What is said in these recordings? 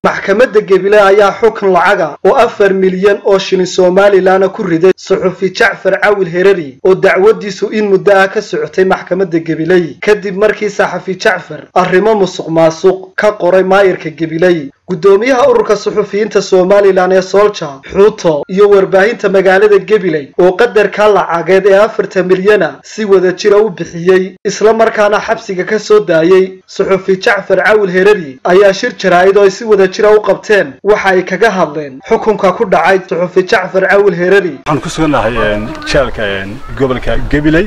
maxkamadda gebile ayaa xukun lacaga oo afar milyan oo shilin somalilanna ku riday suxufi jacfar cawil herari oo dacwadiisu in muddo ah ka socotay maxkamadda gebiley kadib markii saxafi jacfar arrimo musuq maasuq ka qoray maayirka gebiley guddoomiyaha ururka suxufiyiinta somalilan ee soolja xuuto iyo warbaahinta magaalada gebiley oo qadarka lacageed ee afarta milyana si wada jira u bixiyey isla markaana xabsiga ka soo daayey suxufi jacfar cawil herari ayaa shir jaraa'id oo ay si wada jira u qabteen waxa ay kaga hadleen xukunka ku dhacay suxufi jacfar cawil herari waxaan ku sugannahay jeelka gobolka gebiley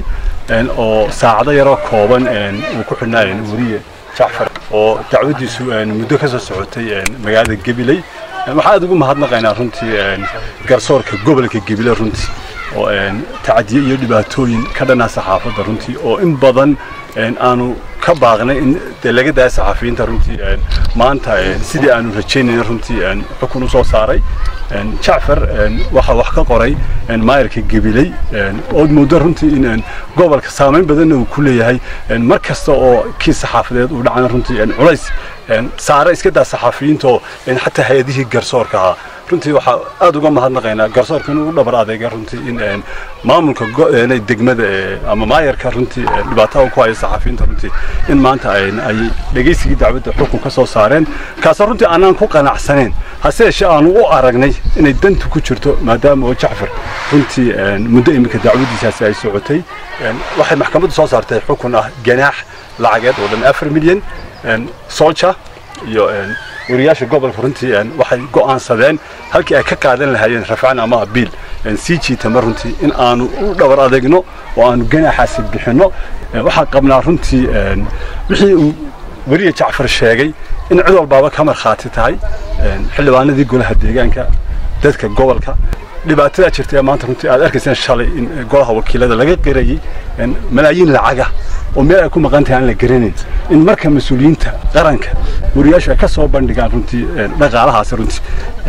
oo saacado yaroo kooban uu ku xidhnaa weriye jacfar oo dacwadiisu muddo ka soo socotay magaalada gebiley waxaa aad ugu mahadnaqaynaa runtii garsoorka gobolka gebile runtii oo tacadiye iyo dhibaatooyin ka dhanaa saxaafadda runtii oo in badan aanu ka baaqnay in dee laga daaya saxaafiyiinta runtii maanta sidii aanu rajaynayna runtii xukun u soo saaray jacfar waxaa wax ka qoray maayirka gebiley ood muddo runtii in gobolka saamayn badanna uu ku leeyahay mar kasta oo kii saxaafadeed uu dhacana runtii culays saare iska daa saxaafiyiintaoo xataa hay-adihii garsoorka ahaa runtii waxaa aad uga mahadnaqaynaa garsoorka inuu u dhabar adeega runtii in maamulka degmada ama maayarka runtii dhibaatada ku haya saxaafiyiinta runtii in maanta ay dhegaysigii dacwadda xukun ka soo saareen kaasoo runtii aanaan ku qanacsaneen hase yeeshee aanu u aragnay inay dantu ku jirto maadaama oo jacfar runtii muddo iminka dacwadiisaasi ay socotay waxay maxkamaddu soo saartay xukun ah ganaax lacageed oo dhan afar milyan solja iyo wariyaasha gobolka runtii waxay go'aansadeen halkii ay ka qaadan lahaayeen rafcaan ama abiil sii jiitama runtii in aanu u dhabar adeegno oo aanu ganaaxaasi bixinno waxaan qabnaa runtii wixii uu weriye jacfar sheegay in cid walbaaba ka markhaati tahay xildhibaanadii golaha deegaanka dadka gobolka dhibaatadaa jirta ee maanta runtii aad arkayseen shalay in golaha wakiilada laga qirayay malaayiin lacaga oo meel ay ku maqan tahay aan la garanayn in marka mas-uuliyiinta qaranka wariyaashu ay ka soo bandhigaan runtii dhaqaalahaasi runtii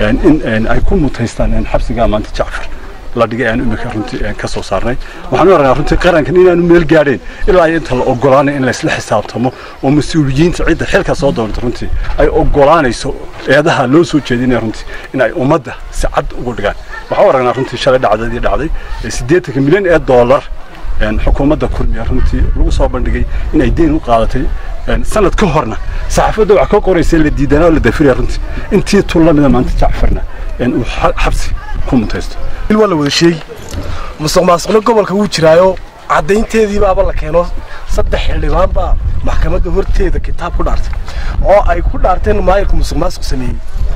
in ay ku mutaystaan xabsigaa maanta jacfar la dhigay aan imika runtii ka soo saarnay waxaan u aragnaa runtii qarankan inaanu meel gaadheen ilaa inta la ogolaanay in laysla xisaabtamo oo mas-uuliyiinta cidda xilka soo doonta runtii ay ogolaanayso eedaha loo soo jeedinaya runtii in ay ummadda si cad ugu dhigaan waxaan u aragnaa runtii shalay dhacdadii dhacday siddeetanka milyan ee dollar xukuumadda kulmiya runtii lagu soo bandhigay in ay deyn u qaadatay sanad ka horna saxaafadda wax ka qoraysa la diidanaa oo la dafiraya runtii intii tullamida maanta jacfarna uu xabsi ku mutaysto waa la wada sheegi musuq maasuqna gobolka wuu jiraayo caddaynteediibaaba la keeno saddex xildhibaan baa maxkamadda horteeda kitaab ku dhaartay oo ay ku dhaarteen maayirka musuq maasuq sameeyey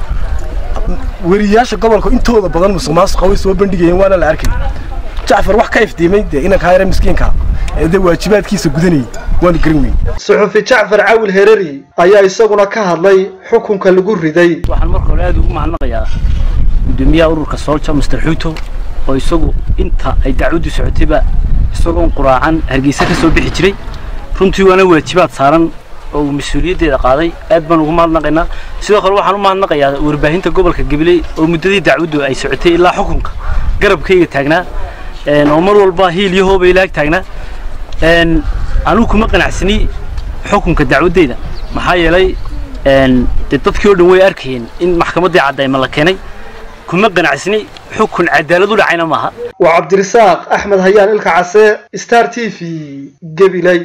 weriyaasha gobolka intooda badan musuq maasuqa way soo bandhigayeen waana la arkay jacfar wax ka iftiimay dee inankaa yare miskiinka ee dee waajibaadkiisa gudanayay waanu garan weyn suxufi jacfar cawil herari ayaa isaguna ka hadlay xukunka lagu riday waxaan marka hore aad ugu mahadnaqayaa gudoomiyaha ururka soolja master xuuto oo isagu inta ay dacwaddu socotayba isagoon quraacan hargeysa ka soo bixi jiray runtii waana waajibaad saaran oo uu mas-uuliyaddeeda qaaday aad baan ugu mahadnaqaynaa sidoo kale waxaan u mahadnaqayaa warbaahinta gobolka gabiley oo muddadii dacwaddu ay socotay ilaa xukunka garabkayga taagnaa oo mar walba hiil iyo hooba ilaag taagnaa anugu kuma qanacsani xukunka dacwaddeyda maxaa yeelay dee dadkii oo dhan way arkayeen in maxkamaddii caddayma la keenay kuma qanacsani xukun cadaalad u dhacayna maaha waa cabdirasaaq axmed hayaan ilka case star t v gebiley